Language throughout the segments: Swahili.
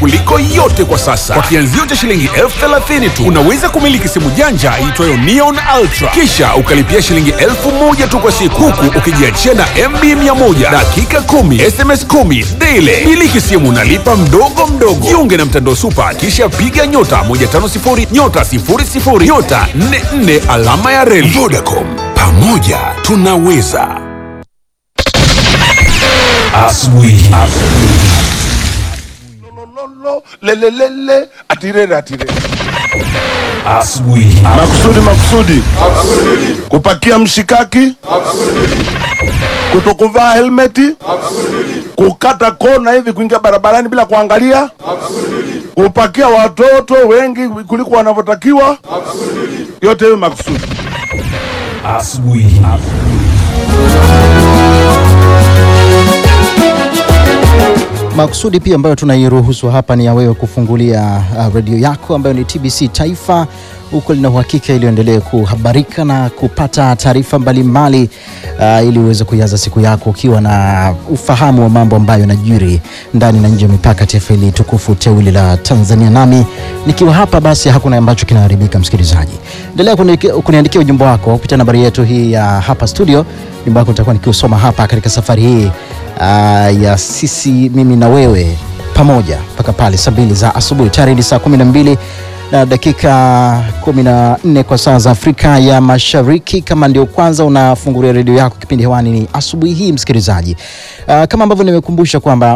kuliko yote kwa sasa. Kwa kianzio cha shilingi elfu thelathini tu unaweza kumiliki simu janja iitwayo Neon Ultra, kisha ukalipia shilingi elfu moja tu kwa siku, huku ukijiachia na MB 100 dakika 10 SMS 10 daily. Miliki simu nalipa mdogo mdogo. Jiunge na mtandao Super, kisha piga nyota 150 nyota 00 nyota 44 alama ya reli. Vodacom, pamoja tunaweza. Asubuhi. Lolo, lelelele, atirere atirere. Asubuhi. Makusudi makusudi. Kupakia mshikaki. Kutokuvaa helmeti. Kukata kona hivi kuingia barabarani bila kuangalia. Kupakia watoto wengi kuliko wanavyotakiwa. Yote hiyo makusudi. Asubuhi. Makusudi pia ambayo tunairuhusu hapa ni ya wewe kufungulia uh, redio yako ambayo ni TBC Taifa huko lina uhakika ili uendelee kuhabarika na kupata taarifa mbalimbali uh, ili uweze kuianza siku yako ukiwa na ufahamu wa mambo ambayo yanajiri ndani na nje ya mipaka taifa hili tukufu teuli la Tanzania. Nami nikiwa hapa, basi hakuna ambacho kinaharibika. Msikilizaji, endelea kuni- kuniandikia ujumbe wako kupitia nambari yetu hii ya hapa studio. Ujumbe wako nitakuwa nikiusoma hapa katika safari hii uh, ya sisi mimi na wewe pamoja mpaka pale saa mbili za asubuhi. Tayari ni saa kumi na mbili na dakika 14 kwa saa za Afrika ya Mashariki. Kama ndio kwanza unafungulia redio yako, kipindi hewani ni asubuhi hii msikilizaji. Uh, kama ambavyo nimekumbusha kwamba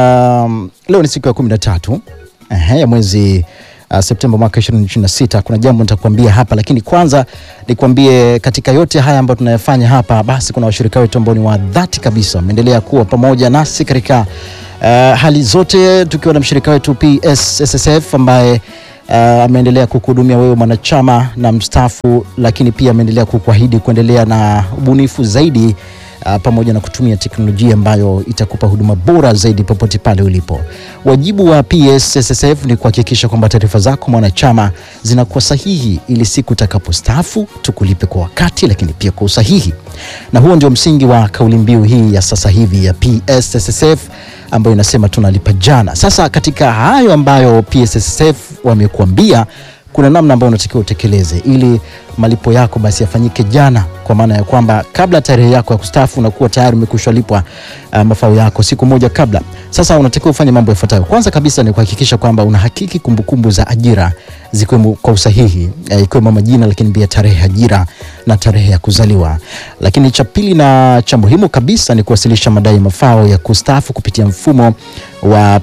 um, leo ni siku ya 13 ehe, ya mwezi uh, Septemba mwaka 2026. Kuna jambo nitakwambia hapa, lakini kwanza nikwambie katika yote haya ambayo tunayafanya hapa, basi kuna washirika wetu ambao ni wa dhati kabisa wameendelea kuwa pamoja nasi katika uh, hali zote, tukiwa na mshirika wetu PSSSF ambaye uh, ameendelea kukuhudumia wewe mwanachama na mstaafu, lakini pia ameendelea kukuahidi kuendelea na ubunifu zaidi uh, pamoja na kutumia teknolojia ambayo itakupa huduma bora zaidi popote pale ulipo. Wajibu wa PSSSF ni kuhakikisha kwamba taarifa zako mwanachama zinakuwa sahihi, ili siku utakapostaafu tukulipe kwa wakati, lakini pia kwa usahihi. Na huo ndio msingi wa kauli mbiu hii ya sasa hivi ya PSSSF ambayo inasema tunalipa jana. Sasa katika hayo ambayo PSSSF wamekuambia kuna namna ambayo unatakiwa utekeleze ili malipo yako basi yafanyike jana, kwa maana ya kwamba kabla tarehe yako ya kustaafu unakuwa tayari umekwisha lipwa uh, mafao yako siku moja kabla. Sasa unatakiwa ufanye mambo yafuatayo. Kwanza kabisa ni kuhakikisha kwamba unahakiki kumbukumbu za ajira zikiwemo kwa usahihi, eh, ikiwemo majina, lakini pia tarehe ya ajira na tarehe ya kuzaliwa. Lakini cha pili na cha muhimu kabisa ni kuwasilisha madai ya mafao ya kustaafu kupitia mfumo wa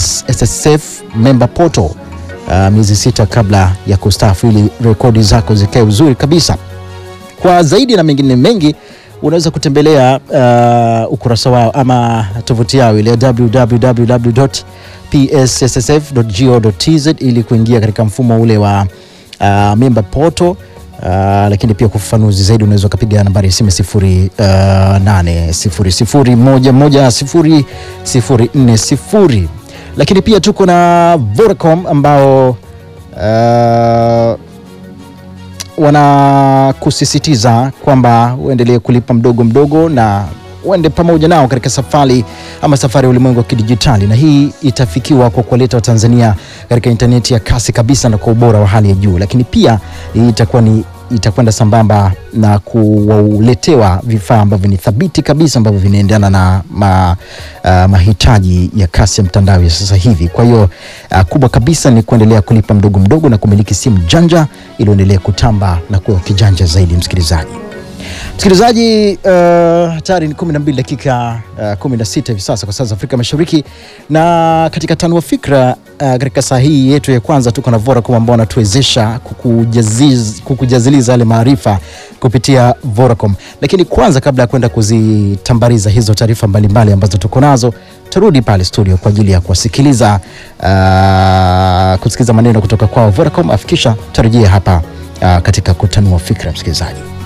PSSSF member portal uh, miezi sita kabla ya kustaafu ili rekodi zako zikae uzuri kabisa. Kwa zaidi na mengine mengi unaweza kutembelea uh, ukurasa wao ama tovuti yao ile www.psssf.go.tz ili kuingia katika mfumo ule wa uh, member portal. Uh, lakini pia kwa ufafanuzi zaidi unaweza ukapiga nambari ya simu sifuri uh, nane sifuri sifuri moja moja sifuri sifuri nne sifuri lakini pia tuko na Vodacom ambao uh, wanakusisitiza kwamba uendelee kulipa mdogo mdogo na uende pamoja nao katika safari ama safari ya ulimwengu wa kidijitali, na hii itafikiwa kwa kuwaleta Watanzania katika intaneti ya kasi kabisa na kwa ubora wa hali ya juu, lakini pia hii itakuwa ni itakwenda sambamba na kuwaletewa vifaa ambavyo ni thabiti kabisa ambavyo vinaendana na ma, uh, mahitaji ya kasi ya mtandao ya sasa hivi. Kwa hiyo uh, kubwa kabisa ni kuendelea kulipa mdogo mdogo na kumiliki simu janja ili uendelee kutamba na kuwa kijanja zaidi, msikilizaji. Msikilizaji, uh, tayari ni 12 dakika uh, 16 hivi sasa kwa saa za Afrika Mashariki, na katika tanua fikra uh, katika saa hii yetu ya kwanza tuko na Vodacom ambao wanatuwezesha kukujaziz- kukujaziliza yale maarifa kupitia Vodacom. Lakini kwanza, kabla ya kwenda kuzitambariza hizo taarifa mbalimbali ambazo tuko nazo, turudi pale studio kwa ajili ya kuwasikiliza uh, kusikiliza maneno kutoka kwao Vodacom, afikisha tarejea hapa uh, katika kutanua fikra, msikilizaji.